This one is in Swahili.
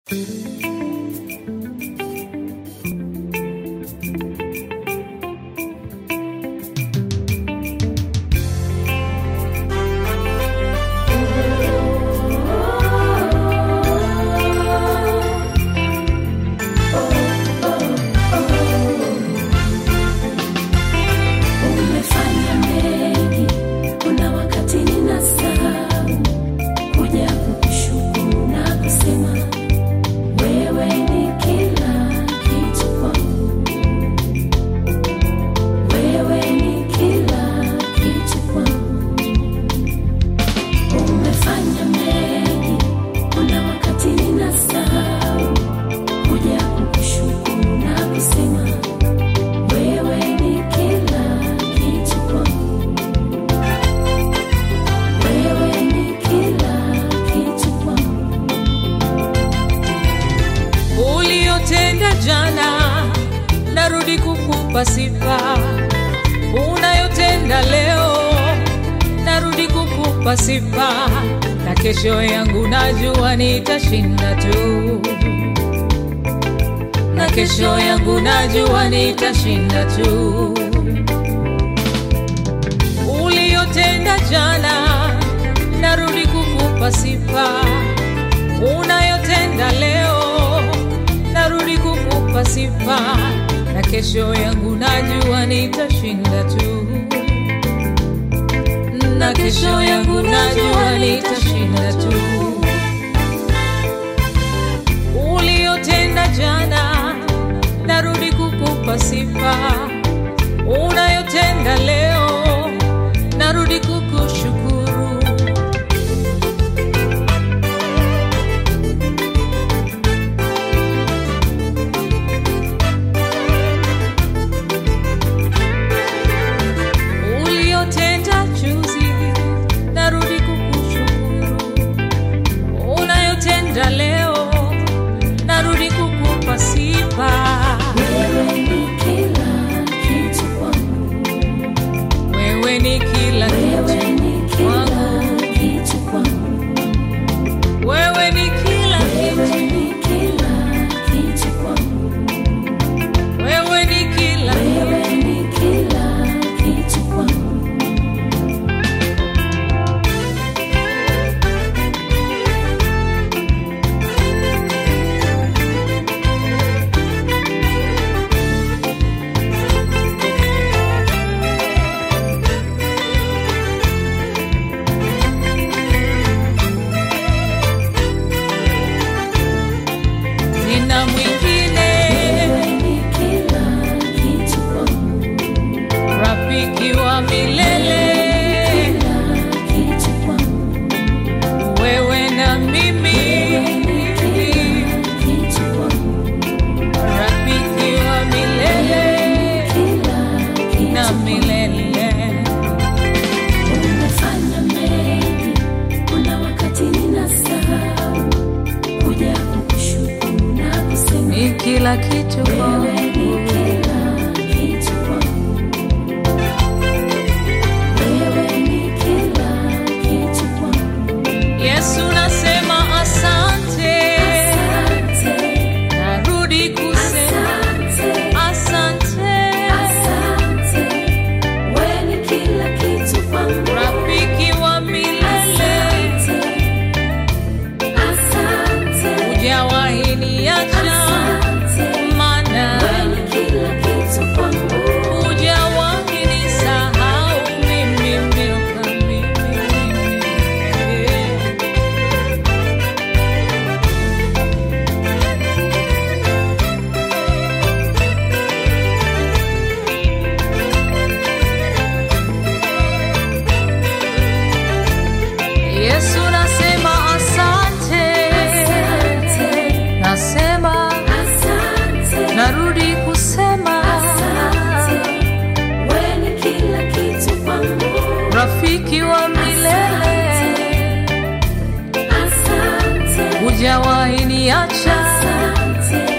Umefanya mengi, kuna wakati ninasahau kuja kukushukuru na kusema wewe ni kila kitu kwangu, wewe ni kila kitu kwangu. Umefanya mengi, kuna wakati ninasahau kuja kukushukuru na kusema wewe ni kila kitu kwangu, wewe ni kila kitu kwangu. uliyotenda jana, narudi kukupa sifa. Unayotenda leo, narudi kukupa sifa, na kesho yangu najua nitashinda tu, na kesho yangu najua nitashinda tu. Uliyotenda jana, narudi kukupa sifa unayotenda leo, narudi kukupa sifa, na kesho yangu najua nitashinda tu, na kesho yangu najua nitashinda tu. Uliyotenda jana, narudi kukupa sifa, unayotenda leo, narudi kukushukuru. uliyotenda juzi, narudi kukushukuru. Unayotenda leo, narudi kukupa sifa. Wewe ni kila kitu kwangu, Wewe ni kila wewe kitu ni kila kwangu, kitu kwangu, wewe ni kila wewe kitu, ni kila kitu kwangu, wewe ni kila wewe kitu. ni kila kitu kwangu. Nina mwingine Wewe ni kila kitu kwangu, rafiki wa milele, kila kitu kwangu, wewe na mimi, kitu kwangu, rafiki wa milele kila kitu na milele. Umefanya mengi, kuna wakati ninasahau kuja kukushukuru na kusema Ni kila kitu wewe kwangu. ni kila kitu kwangu, wewe ni kila kitu kwangu. Yesu nasema asante, Asante, narudi kusema asante, asante, asante, wewe ni kila kitu kwangu. rafiki wa milele, Asante, asante, hujawahi niacha, asante. maana Wewe ni kila kitu kwangu, hujawahi nisahau mimi, miaka mingi. Yesu nasema asante, asante, nasema asante, narudi kusema asante. Wewe ni kila kitu kwangu, rafiki wa milele, asante, hujawahi niacha, asante,